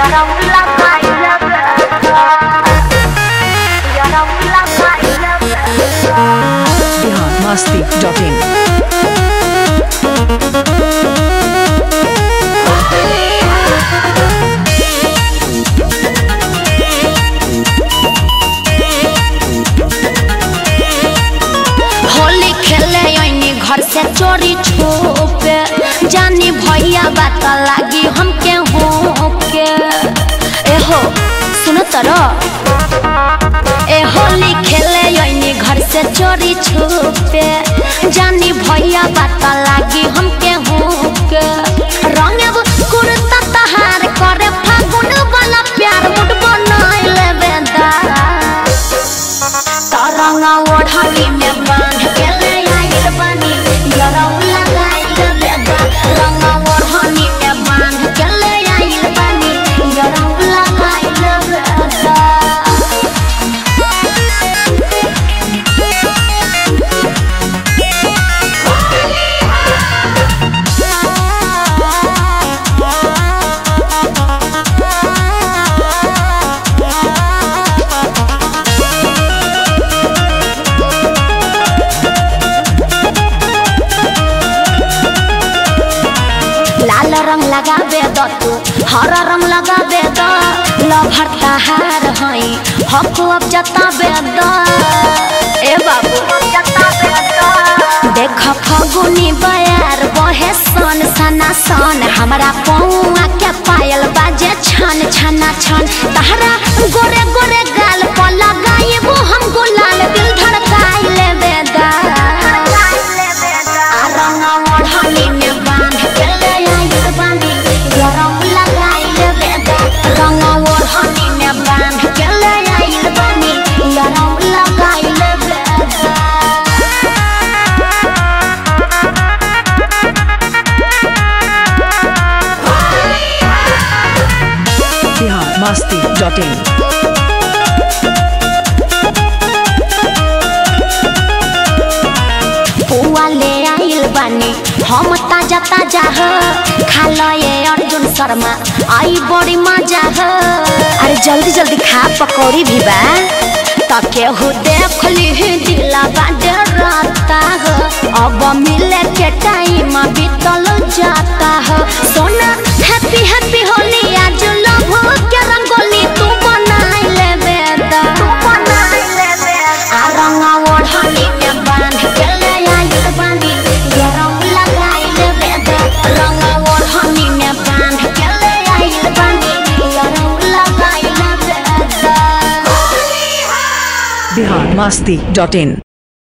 Bihar Masti dot in Holi खेले ऐनी घर से चोरी छुपे जानी भैया बात लागी हमके होके ए हो सुन तरो ए होली खेले ऐनी घर से चोरी छुपे जानी भैया बात लागी हमके होके रंग कुर्ता तहार करे फागुन वाला प्यार मुड बनाई लेबे दा तरंगा ओढ़नी में बांध के ले आइल बानी गरौ लगाइल बेदा रंगा ओढ़नी में बांध के ले आइल बानी गरौ लगाइल बेदा लाल रंग लगाबे द तू हरा रंग लगाबे द लभर तहार हई हक अब जताबे द ए बाबू देख फगुनी बयार बहे सन सना सन हमरा पौआ के पायल बाजे छन छना छन तहरा गोरे गोरे गाल पर लगाइबो हम गुलाल दिल धड़काई लेबे दा आ रंगा ओढ़नी में बांध के ले आइल बानी गरम लगाई लेबे दा रंगा ओढ़नी में बांध के ले आइल बानी गरम लगाई लेबे दा बिहार मस्ती डॉट इन पुआ ले आइल बानी हम ताजा ताजा ह खा ल ये अर्जुन शर्मा आई बड़ी मजा ह अरे जल्दी जल्दी खा पकौड़ी भी बा त केहू देख ली दिला बाडे राता ह अब मिले के टाइम बीतल जाता ह सोना हैप्पी हैप्पी होली आज लव के रंगोली तू बनाई लेबे दा तू बनाई लेबे आ रंगा ओढ़नी में बांध के ले आइल बानी गरम लगाई लेबे दा रंगा ओढ़नी में बांध के ले आइल बानी गरम लगाई लेबे दा बिहार मस्ती डॉट इन